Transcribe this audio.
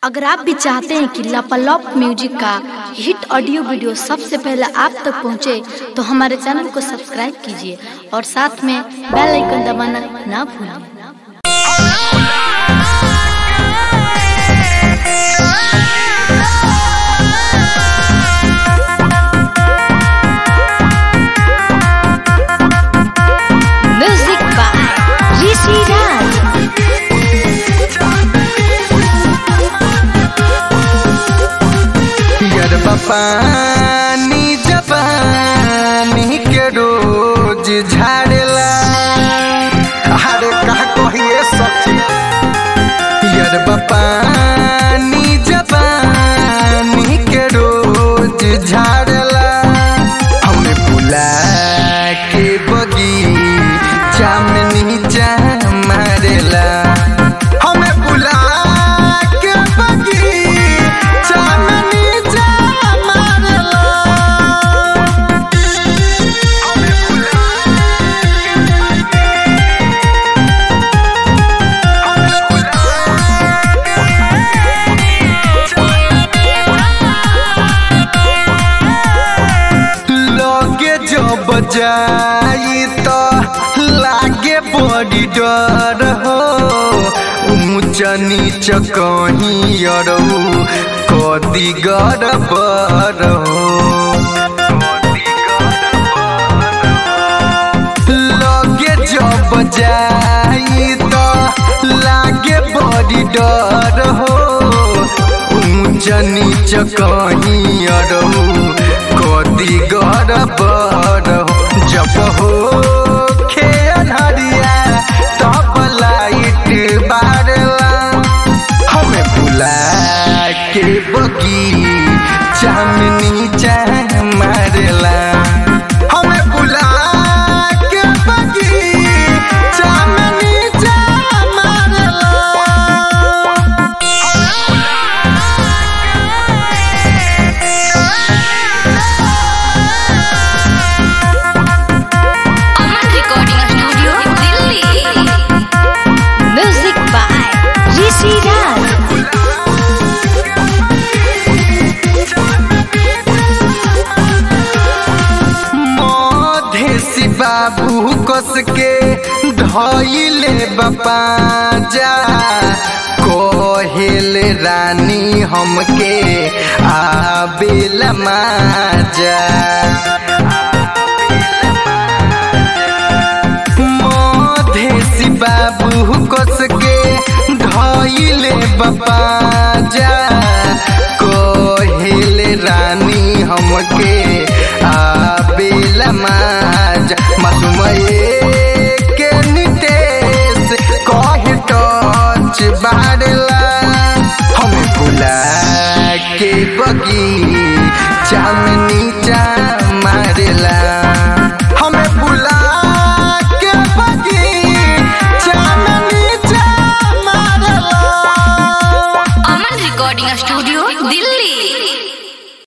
अगर आप भी चाहते हैं कि लापालॉप म्यूजिक का हिट ऑडियो वीडियो सबसे पहले आप तक पहुंचे, तो हमारे चैनल को सब्सक्राइब कीजिए और साथ में बेल आइकन दबाना ना भूलें म्यूजिक बाय ऋषि राज यरबा पानी जपानी के रोज झाड़ेला अरे का कहिए सखी यरबा पानी जपानी के रोज झाड़ेला हमें बुला के बगी चामनी चा मारेला हमें बुला के बगी चामनी चा मारेला हमें बुला लगे जब जाई तो लागे बड़ी डर हो ऊंच नीच कहीं अरऊ कदी गड़बड़ हो लगे जब जाई तो लागे बड़ी डर हो ऊंच नीच कहीं अरऊ कदी गड़बड़ हो जब हो खेहरिया तब लाइट बारला हमें बुला के बगी चामनी चाह मारला हमें बुला के बगी चामनी चाह मारला Aman recording studio Delhi music by Rishi Raj मधेसी बाबू कस के धइले बपाजा कोहेल रानी हमके आबेल माजा मधेसी बाबू कस के धइले बपाजा कोहेल रानी हमके आबेल माज मसुमये के नितेश कहे टच बाड़ला हमें बुला के बगी